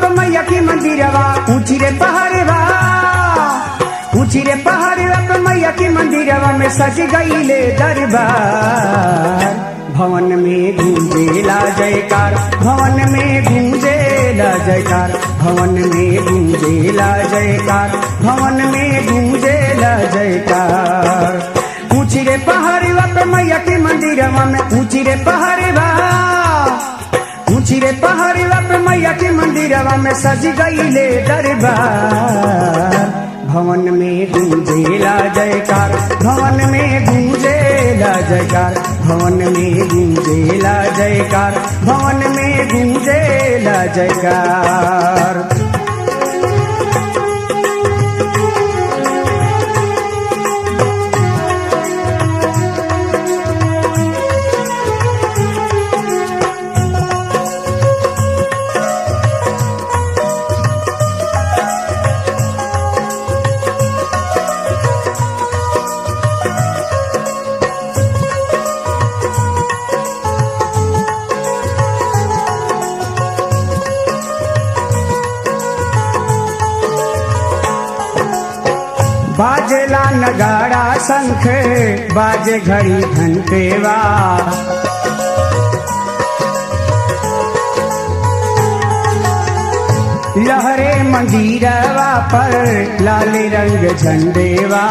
मैया की मंदिरवा ऊंची रे पहाड़वा ऊंची रे पहाड़वा पे मैया की मंदिरवा में सज गईले दरबार भवन में गूंजेला जयकार भवन में गूंजेला जयकार भवन में गूंजेला जयकार भवन में गूंजेला जयकार ऊंची रे पहाड़वा पे मैया के मंदिरवा में ऊंची रे पहाड़वा ऊंची रे पहाड़वा पे मैया के मंदिरवा में सज गईले दरबार भवन में गूंजेला जयकार भवन में गूंजेला जयकार भवन में गूंजेला जयकार भवन में गूंजेला जयकार बाजेला नगाड़ा शंख बाजे घड़ी घंटेवा लहरे मंदिरवा पर लाल रंग झंडेवा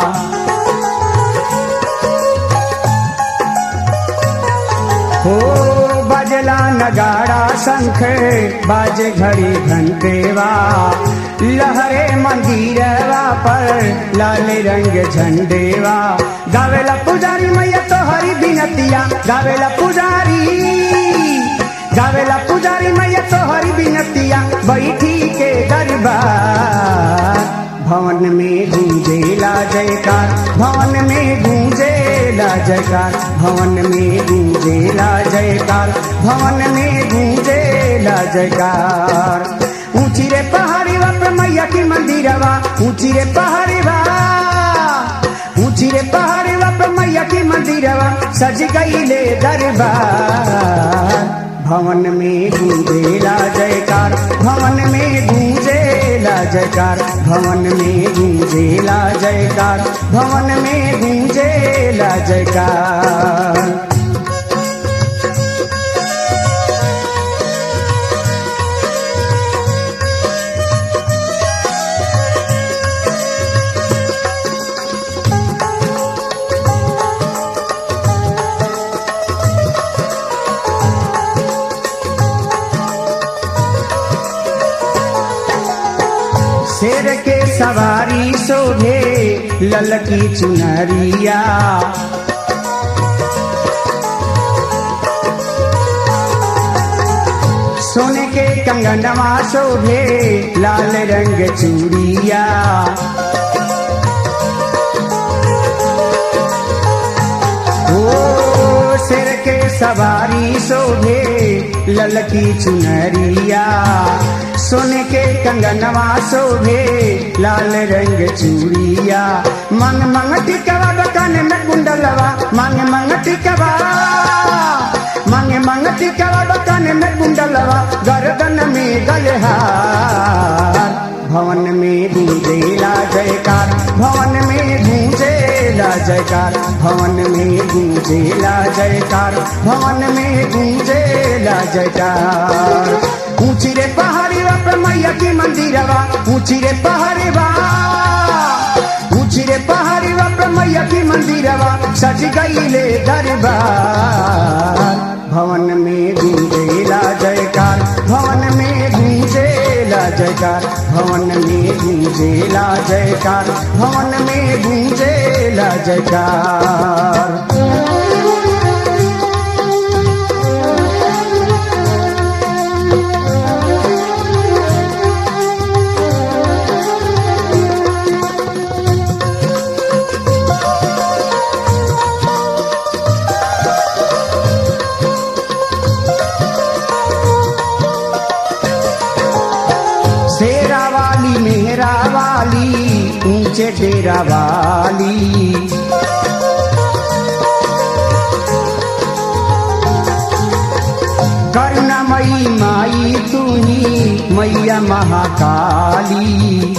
हो बजला नगाड़ा शंख बाजे घड़ी घंटेवा लहरे मंदिरवा पर लाल रंग झंडेवा गावेला पुजारी मैया तो हरी बिनतिया गावेला पुजारी गावेला पुजारी मैया तो हरी बिनतिया बैठी के दरबार भवन में गूंजेला जयकार भवन में गूंजेला जयकार भवन में गूंजेला जयकार भवन में गूंजेला जयकार ऊंची रे पहाड़ी पे मैया की मंदिरवा ऊंची रे पहाड़ी ऊंची रे पहाड़ी पे मैया की मंदिरवा सज गईले दरबार भवन में गूंजेला जयकार भवन में गूंजेला जयकार भवन में गूंजेला जयकार भवन में गूंजेला जयकार शेर के सवारी शोभे ललकी चुनरिया सोने के कंगनवा शोभे लाल रंग चूड़िया ओ शेर के सवारी शोभे ललकी चुनरिया सोने के कंगनवा शोभे लाल रंग चूड़िया मंग मंग टिकवा दुकान में कुंडलवा मंग मंग टिकवा मंग मंग टिकवा दुकान में कुंडलवा गर्दन में गलहार भवन में गूंजेला जयकार भवन में गूंजेला जयकार भवन में गूंजेला जयकार भवन में गूंजेला जयकार ऊंची रे पहाड़ी पे मैया की मंदिरवा ऊंची रे पहाड़ी ऊंची रे पहाड़ी पे मैया की मंदिरवा सज गईले दरबार भवन में गूंजेला जयकार भवन में गूंजेला जयकार भवन में गूंजेला जयकार भवन में गूंजेला जयकार शेरा वाली मेहरा वाली ऊंचे डेरा वाली करुणा करुणमयी माई तू ही मैया महाकाली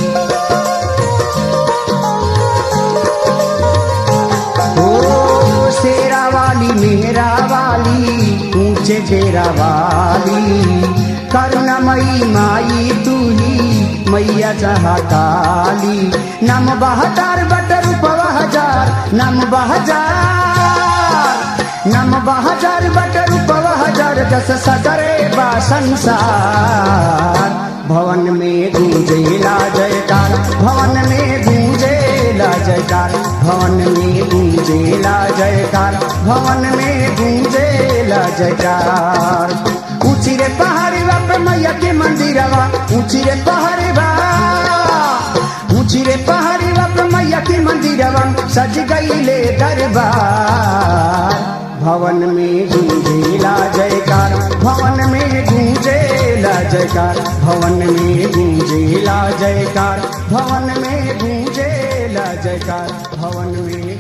ओ शेरा वाली मेरा वाली ऊंचे डेरा वाली करुणमयी माई तू ही मैया जहाँ काली नम बहजार बटर रूपवा हजार नम बहजार नम बहजार बटर रूपवा हजार जस सगरे बा संसार भवन में गूंजेला जयकार भवन में गूंजेला जयकार भवन में गूंजेला जयकार भवन में गूंजेला जयकार ऊंची रे पहाड़ी पे मैया के मंदिरवा ऊंची रे पहाड़ी बा ऊंची रे पहाड़ी पे मैया के मंदिरवा सज गईले दरबार भवन में गूंजेला जयकार भवन में गूंजेला जयकार भवन में गूंजेला जयकार भवन में गूंजेला जयकार भवन में